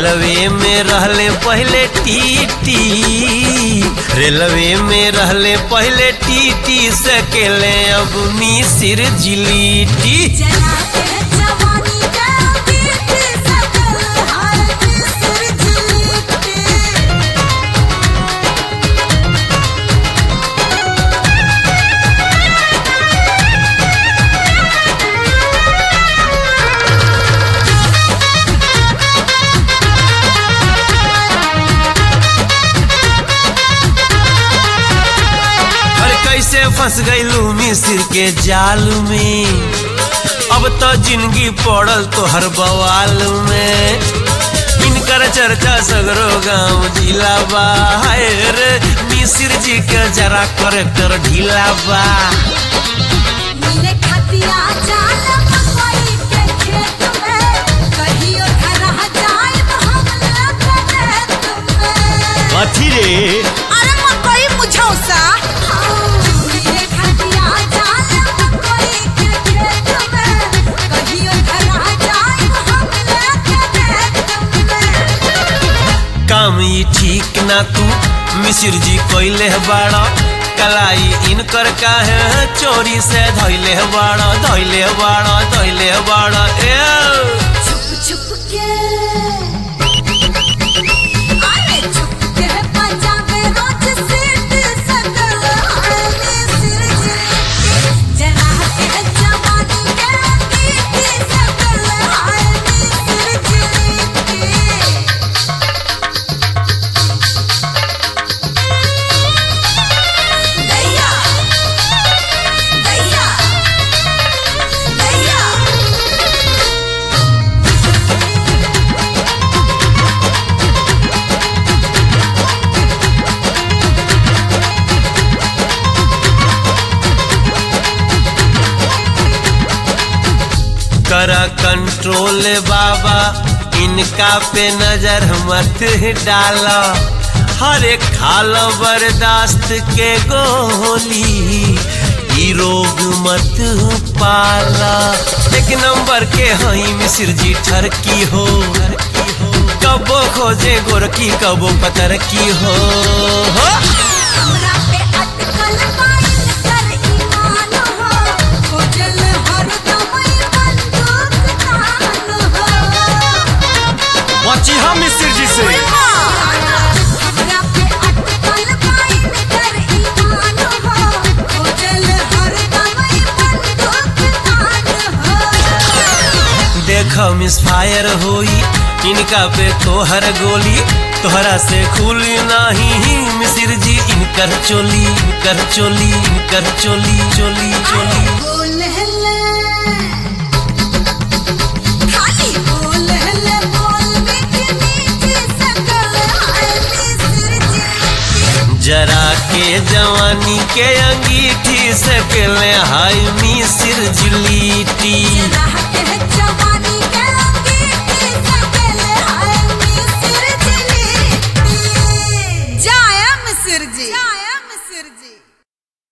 Railway में रहले पहले टीटी रेलवे में रहले पहले टीटी सकेले अब मिसिर जिलीटी जना के जवानी का बीत सकल हाल मिस्र जिलते अरे कैसे फंस गईलू मिसिर के जाल में अब तो जिंदगी पड़ल तोहर बवाल में इनकर चर्चा सगरो गांव जिला बा हाय रे मिसिर जी के जरा करेक्टर ढीला बा मिले खतिया जाल मकई के खेत में कहियो धरा जाए हम लगने तुम्हें अथी रे अरे मकई मुझौसा मिले खतिया जाल मकई के खेत में कहियो धरा जाए हम लगने तुम्हें काम ई ठीक ना तू मिसिर जी कोइले बाड़ा कलाई इनकर काहे चोरी से धैले बाड़ा धैले बाड़ा धैले बाड़ा ए छुप छुप के अरे छुप के पंजाबे रोज सीट सकल हाले सिर जिलते जना के जवानी के बीत सकल हाले सिर जिलते दैया दैया दैया करा कंट्रोल बाबा इनका पे नजर मत डाला हर एक खाल बर्दाश्त के गोली ई रोग मत पाला एक नंबर के हई मिसिर जी ठरकी हो कबो खोजे गोरकी कबो पतर की हो, हो। हमरा पे अटकल पाइन कर ईमान हो खोजल हरदम ई बंदूक तान हो बची हम मिसिर जी से हमरा पे अटकल पाइन कर ईमान हो खोजल हरदम ई बंदूक तान हो देख मिस फायर होई इनका पे तोहर गोली तोहरा से खुली नाही मिसिर जी इनकर चोली इनकर चोली इनकर चोली चोली चोली बोल हल्ला खाली बोल हल्ला बोल मीठी मीठी सकल हाली सिर जिलते जरा के जवानी के अंगीठी से पहले हाय मिसिर जिली